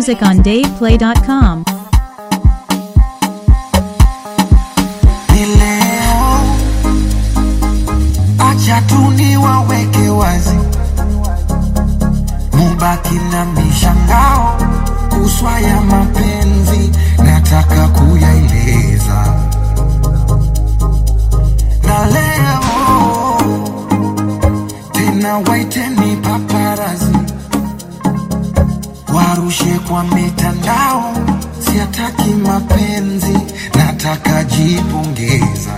music on DavePlay.com. ni leo, acha tu niwaweke wazi, mubaki na mishangao kuswa ya mapenzi, nataka kuyaeleza na leo tena, waiteni paparazi warushe kwa mitandao, siataki mapenzi, nataka jipongeza.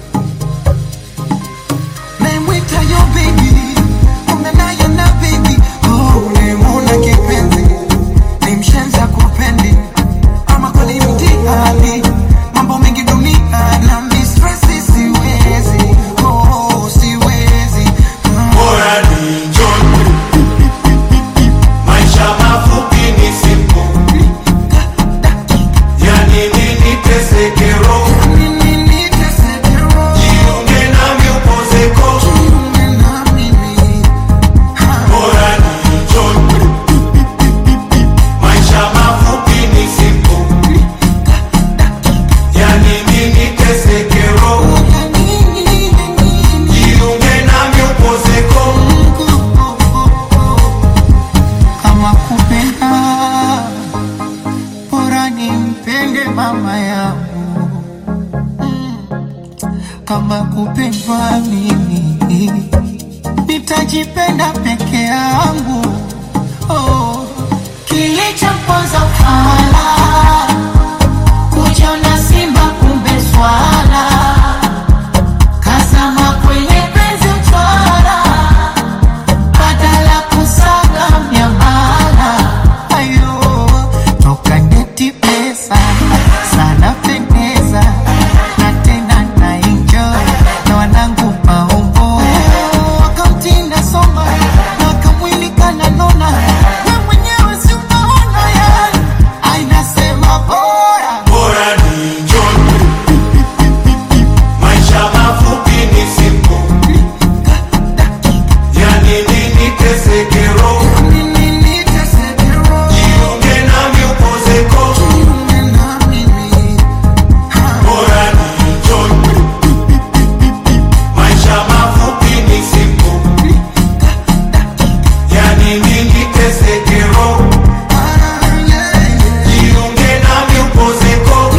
Naimwita yo baby, umenayo na baby, oh, unemuna kipenzi, ni mshenza kupendi, ama kweli mtihani, mambo mengi dunia na mistresi, siwezi, oh, siwezi ah. Bora ni njoni, maisha mafupi ni siku, yani nini teseke roho, jiunge nami upozeko. Bora ni njoni, maisha mafupi ni siku, yani nini teseke roho, jiunge nami upozeko. Kama kupenda bora nimpende mama yangu, kama kupendwa mimi nitajipenda peke yangu. Oh, Kilichomponza ufala kujiona simba kumbe swala, kazama kwenye penzi utwala, badala kusaga miamala. ayo toka ndeti pesa sana pendeza na tena na enjoy na wanangu maombo wakamtinda soma na kamwili kananona we mwenyewe si unaona yani ainasema bora Bora ni njoni, maisha mafupi ni siku, yani nini teseke roho, jiunge nami upozeko. Bora ni njoni, maisha mafupi ni siku, yani nini teseke roho, jiunge nami upozeko.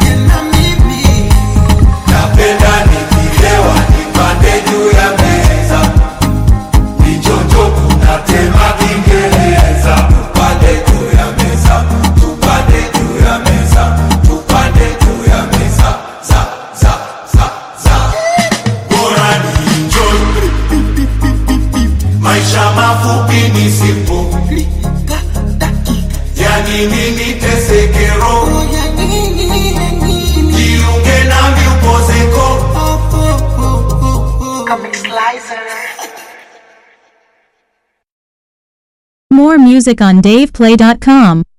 Napenda nikilewa nipande juu ya meza, nichocho kunatema Kiingereza. Tupande juu ya meza, tupande juu ya meza, tupande juu ya meza, za za za za. Bora ni enjoy, maisha mafupi ni sipo, yani nini teseke roho, jiunge nami upozeko. More music on DavePlay.com.